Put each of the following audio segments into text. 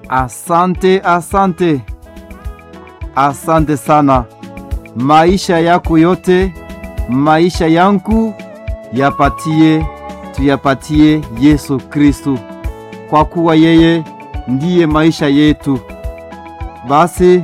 Asante, asante, asante sana. Maisha yako yote, maisha yangu yapatie, tuyapatie Yesu Kristu, kwa kuwa yeye ndiye maisha yetu. Basi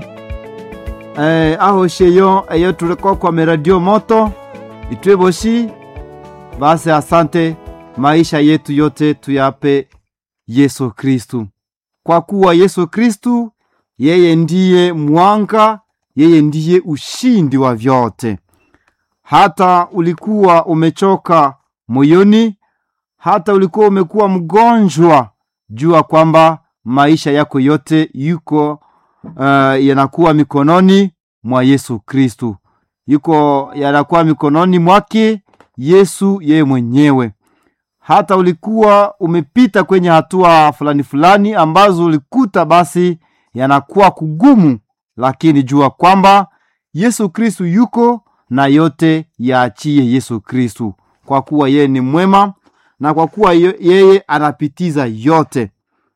eh, aho sheyo eyo tulikuwa kwa meradio moto itweboshi. Basi asante, maisha yetu yote tuyape Yesu Kristu, kwa kuwa Yesu Kristu yeye ndiye mwanga, yeye ndiye ushindi wa vyote. Hata ulikuwa umechoka moyoni, hata ulikuwa umekuwa mgonjwa, jua kwamba maisha yako yote yuko uh, yanakuwa mikononi mwa Yesu Kristu, yuko yanakuwa mikononi mwake Yesu yeye mwenyewe. Hata ulikuwa umepita kwenye hatua fulani fulani ambazo ulikuta basi yanakuwa kugumu, lakini jua kwamba Yesu Kristu yuko na yote yaachie Yesu Kristu, kwa kuwa yeye ni mwema na kwa kuwa yeye anapitiza yote.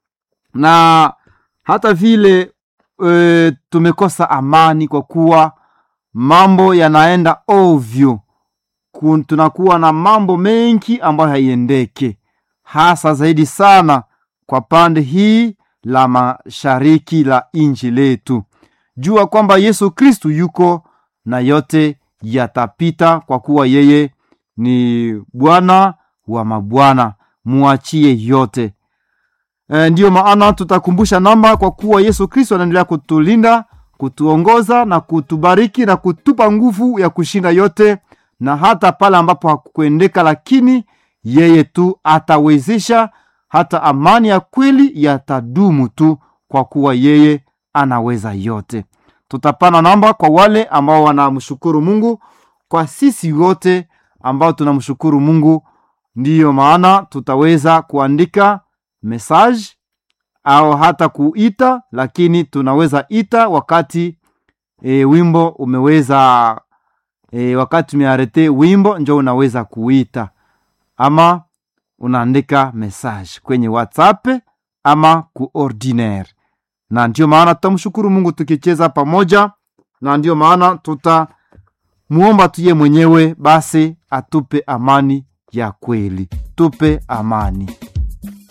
Na hata vile e, tumekosa amani kwa kuwa mambo yanaenda ovyo Kun, tunakuwa na mambo mengi ambayo haiendeke, hasa zaidi sana kwa pande hii la mashariki la inji letu. Jua kwamba Yesu Kristu yuko na yote yatapita, kwa kuwa yeye ni Bwana wa mabwana, muachie yote. E, ndiyo maana tutakumbusha namba, kwa kuwa Yesu Kristu anaendelea kutulinda, kutuongoza na kutubariki na kutupa nguvu ya kushinda yote na hata pale ambapo hakukuendeka, lakini yeye tu atawezesha. Hata amani ya kweli yatadumu tu, kwa kuwa yeye anaweza yote. Tutapana namba kwa wale ambao wanamshukuru Mungu, kwa sisi wote ambao tunamshukuru Mungu. Ndiyo maana tutaweza kuandika message au hata kuita, lakini tunaweza ita wakati e, wimbo umeweza E, wakati umearete wimbo njo unaweza kuita ama unaandika message kwenye WhatsApp ama ku ordinaire, na ndio maana tutamshukuru Mungu tukicheza pamoja, na ndio maana tutamuomba tuye mwenyewe basi atupe amani ya kweli, tupe amani.